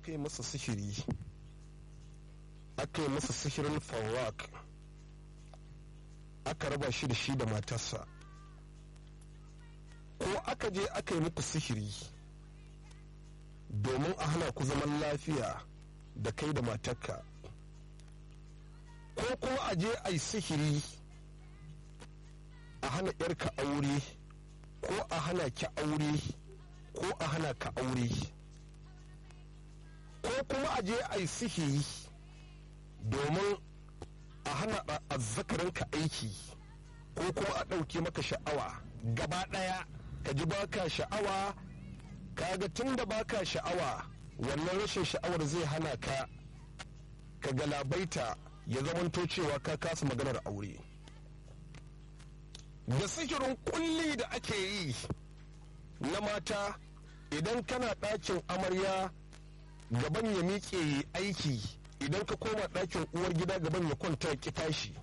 aka yi masa sihiri aka yi masa sihirin fawak aka raba shi da shi da matarsa ko aka je aka yi muku sihiri domin a hana ku zaman lafiya da kai da matarka ko kuma a je a yi sihiri a hana yarka aure ko a hana ki aure ko a hana ka aure ko kuma a je a yi sihiri domin a hana azzakarinka aiki ko kuma a ɗauke maka sha'awa gaba ɗaya ka ji baka sha'awa kaga tun da baka sha'awa wannan rashin sha'awar zai hana ka ka galabaita ya zamanto cewa ka kasa maganar aure da sihirin kulli da ake yi na mata idan kana ɗakin amarya gaban ya miƙe aiki idan ka koma ɗakin uwar gida gaban ya kwanta ki tashi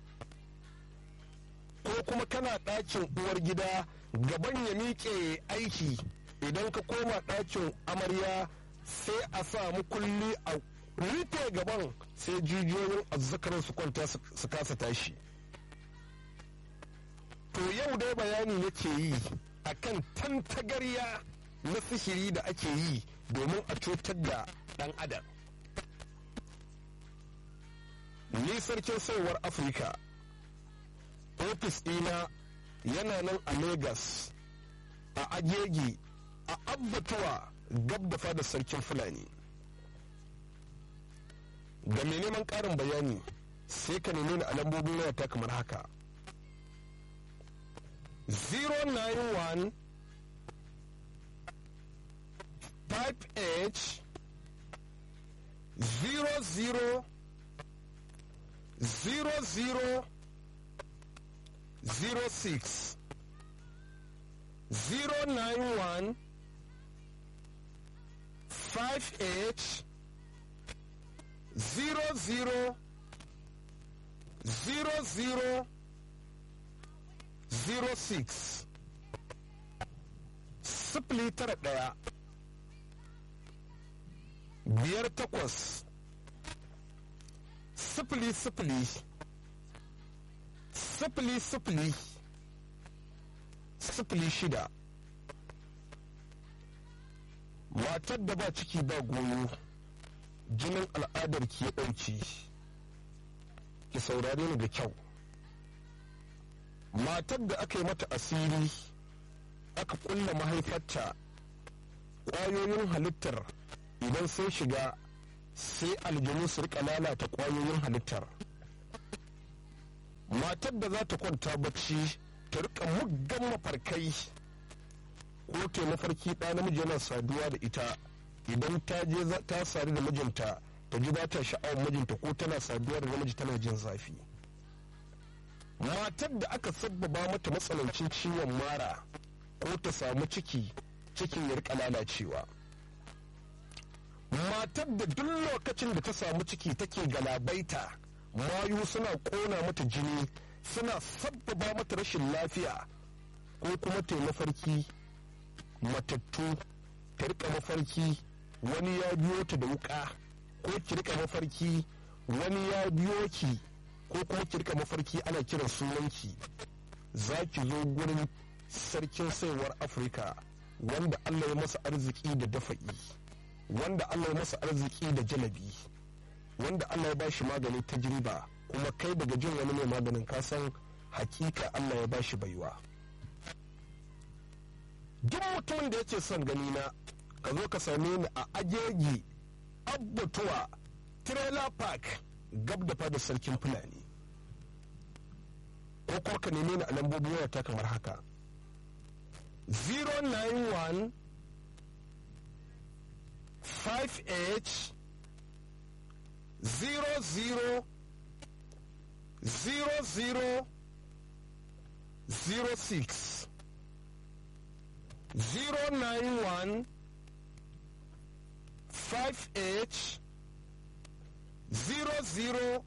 ko kuma kana ɗakin uwar gida gaban ya miƙe aiki idan ka koma ɗakin amarya sai a samu kulli a rufe gaban sai jijiyoyin azzakarin su kwanta su kasa tashi to yau dai bayani nake yi akan tantagarya na sihiri da ake yi domin a cutar da ɗan adam ni sarkin sauwar afirka ofis ɗina yana nan a Legas, a agegi a abbatuwa gab da fadar sarkin fulani ga mai neman ƙarin bayani sai ka nemi ni a lambobin wayata kamar haka 091 5h 00 00 06 091 5H 00 00 06 sifili tara ɗaya biyar takwas sifili sifili sifili sifili sifili shida matar da ba ciki ba goyo jinin al'adar ki ya ɗauki ki saurare ni da kyau matar da aka yi mata asiri aka kulla mahaifarta ƙwayoyin halittar idan sun shiga sai aljanu su rika lalata ƙwayoyin halittar matar da za ta kwanta bacci ta rika muggan mafarkai ko ta mafarki ɗa namiji yana saduwa da ita idan ta je ta sadu da mijinta ta ji ba ta sha'awar mijinta ko tana saduwa da namiji tana jin zafi matar da aka sabbaba mata matsanancin ciwon mara ko ta samu ciki cikin ya rika lalacewa matar da duk lokacin da ta samu ciki take galabaita mayu suna kona mata jini suna sabbaba mata rashin lafiya ko kuma ta mafarki matattu ta rika mafarki wani ya biyo ta da wuka ko ki rika mafarki wani ya biyo ki ko kuma ki rika mafarki ana kiran sunanki za ki zo gurin sarkin saiwar afirka wanda allah ya masa arziki da dafa'i wanda allah ya masa arziki da jalabi wanda allah ya bashi magani ta jiriba kuma kai daga jin wani mai maganin kasan hakika allah ya bashi baiwa duk mutumin da yake son gani na ka zo ka same ni a agegi abbatuwa trailer park gab da fadar sarkin fulani ko kuma ka neme ni a lambobin wayata kamar haka 091 5h 00 00 06 091 5h 00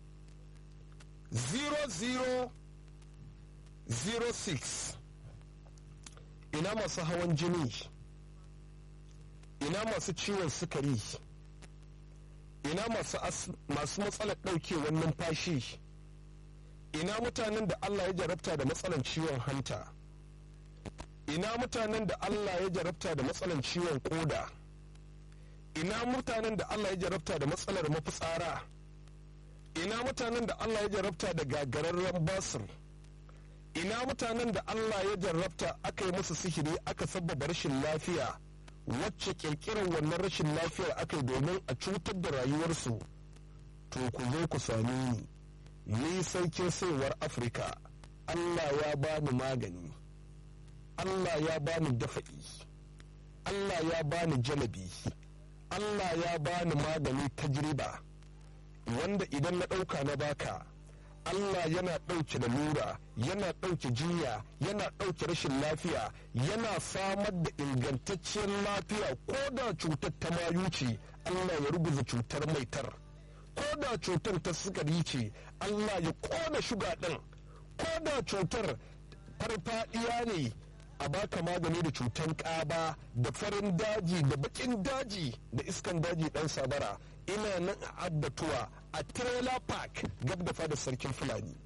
00 06 ina masu hawan jini ina masu ciwon sukari ina masu matsalar ɗaukewar numfashi ina mutanen da allah ya jarabta da matsalar ciwon hanta ina mutanen da allah ya jarabta da matsalar ciwon koda ina mutanen da allah ya jarabta da matsalar mafitsara ina mutanen da allah ya jarabta da gagararren basir ina mutanen da allah ya jarabta aka yi musu sihiri aka sabbaba rashin lafiya wacce kirkirar wannan rashin lafiyar aka yi domin a cutar da rayuwarsu to ku zo ku sami ni ni sarkin saiwar afirka allah ya bani magani allah ya bani dafa'i allah ya bani jalabi allah ya bani magani tajriba wanda idan na ɗauka na baka Allah yana ɗauke da lura yana ɗauke jinya yana ɗauke rashin lafiya yana samar da ingantacciyar lafiya ko da cutar ta mayu ce Allah ya rubuta cutar maitar ko da cutar ta sukari ce Allah ya ƙona shuga ɗin ko da cutar farfaɗiya ne a baka magani da cutar ƙaba da farin daji da baƙin daji da iskan daji ɗan sabara ina nan a abbatuwa a trailer park gab da fadar sarkin fulani